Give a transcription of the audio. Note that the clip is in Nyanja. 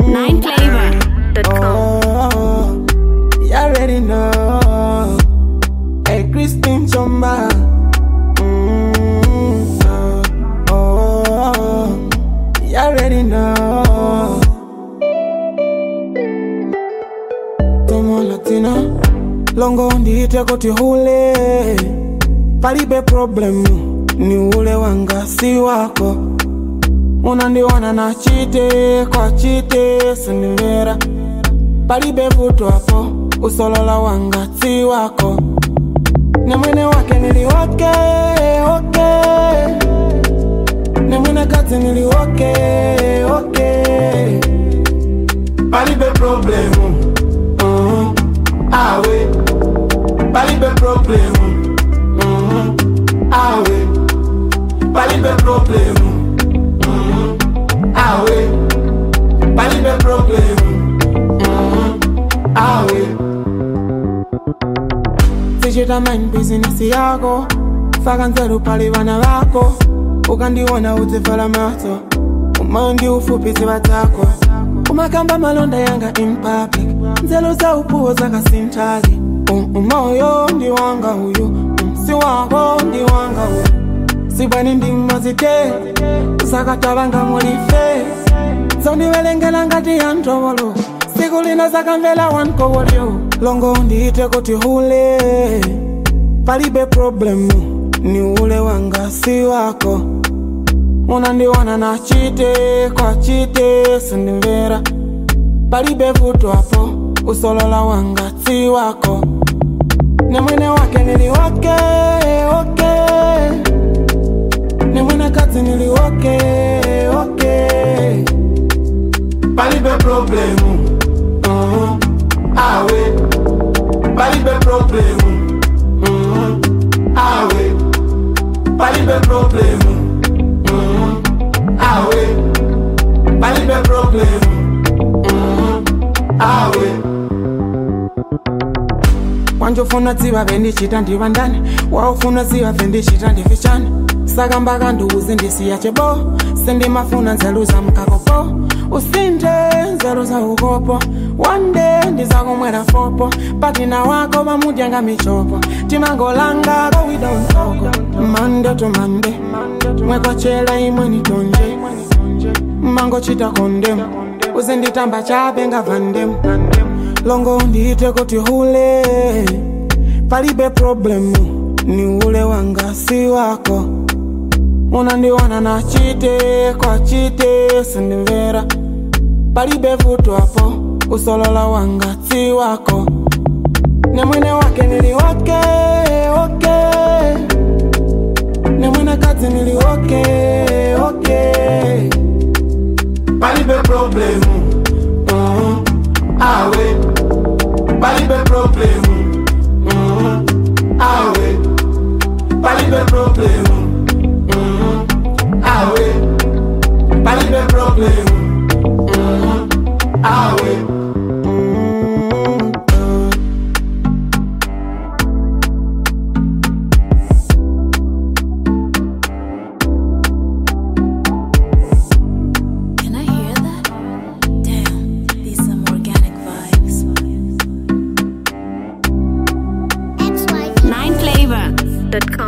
Nineflavor.com. Oh, you already know. Hey, Christine Chomba. Mm, oh, oh, you already know. Tomo Latina, longo ndiite kuti hule, palibe problem, ni ule wanga si wako. Unandiona na chite kwa chite sinimera, palibe vuto hapo, usolola wanga si wako. Ne mwene wake niliwake oke, ne mwene kati niliwake oke, palibe problemu Mhm. awe palibe problemu Mhm. awe palibe problemu Mhm. awe palibe problemu Mhm. awe sichita mind business yako faka nzeru pali vana vako ukandiona udzivhala maso umandi ufupi ziva dzako umakamba malonda yanga in public nzelo za upuwo zakasintali umoyo ndi wanga uyu msi wako ndi wanga uyu sibwani ndimazite zakatavanga mulife zondivelengela ngati ya ndovolo siku lina zakamvela wankovolyo longo ndiite kuti hule palibe problemu ni ule wanga si wako unandiona na chite kwa chite sindimvera palibe vuto hapo usolola wanga si wako ne mwene wake niliwake oke ne mwene kazi niliwake oke palibe problemu Mhm. awe palibe problemu Mhm. awe palibe problemu Mhm. awe palibe problemu Mhm. awe wanjofuna dziva vendichita ndiva ndani waufuna dziva vendichita ndifichani saka mbaka nduuzi ndisiya chebo sindimafuna nzelu za mkakopo usinde nzelu za ukopo wande ndizakumwera fopo patina wako vamudyanga michopo timangolanga kawida unsoko mande to mande mwekochela imwe nitonje mangochita kondem uzinditamba chape ngavandem longo ndiite kuti hule palibe problemu ni ule wanga si wako unandiona na chite kwa chite sindimvera palibe vuto hapo usolola wanga si wako ne mwene wake niliwake oke ne mwene kazi niliwake oke palibe problemu Mhm. awe palibe problemu Mhm. awe palibe problemu Mhm. awe palibe problemu Mhm. awe Mhm. Can I hear that? Damn, these some organic vibes. Nineflavor.com.